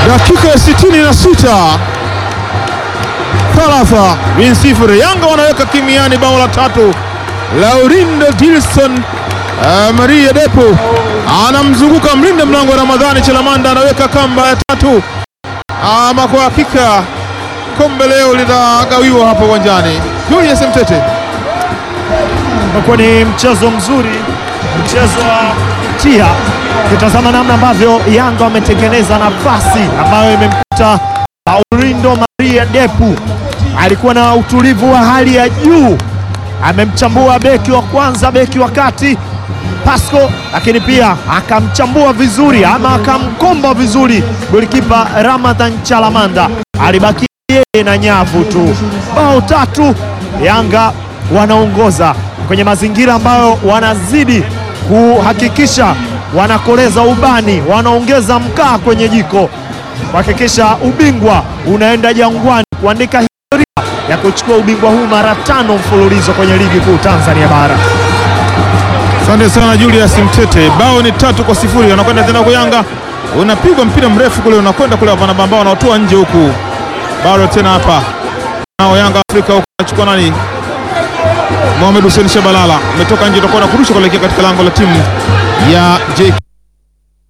dakika ya sitini na sita thalatha bin sifuri. Yanga wanaweka kimiani bao la tatu. Laurindo Dilson uh, Maria Depo anamzunguka mlinda mlango wa Ramadhani Chelamanda anaweka kamba ya tatu. Ama kwa hakika kombe leo litagawiwa hapa uwanjani. Julius Mtete, Umekuwa ni mchezo mzuri, mchezo wa tia kitazama namna ambavyo Yanga wametengeneza nafasi ambayo imemkuta Laurindo Maria Depu. Alikuwa na utulivu wa hali ya juu, amemchambua beki wa kwanza, beki wa kati Pasco, lakini pia akamchambua vizuri ama akamkomba vizuri golikipa Ramadhan Chalamanda, alibaki yeye na nyavu tu. Bao tatu, Yanga wanaongoza kwenye mazingira ambayo wanazidi kuhakikisha wanakoleza ubani, wanaongeza mkaa kwenye jiko kuhakikisha ubingwa unaenda Jangwani kuandika historia ya kuchukua ubingwa huu mara tano mfululizo kwenye ligi kuu Tanzania bara. asante sana Julius Mtete. Bao ni tatu kwa sifuri, anakwenda tena kwa Yanga, unapigwa mpira mrefu kule, unakwenda kule Wanaba ambao wanaotoa nje huku, bado tena hapa nao Yanga Afrika huku anachukua nani? Mohamed Hussein Shabalala ametoka nje, utakuwa na kurusha kuelekea katika lango la timu ya JK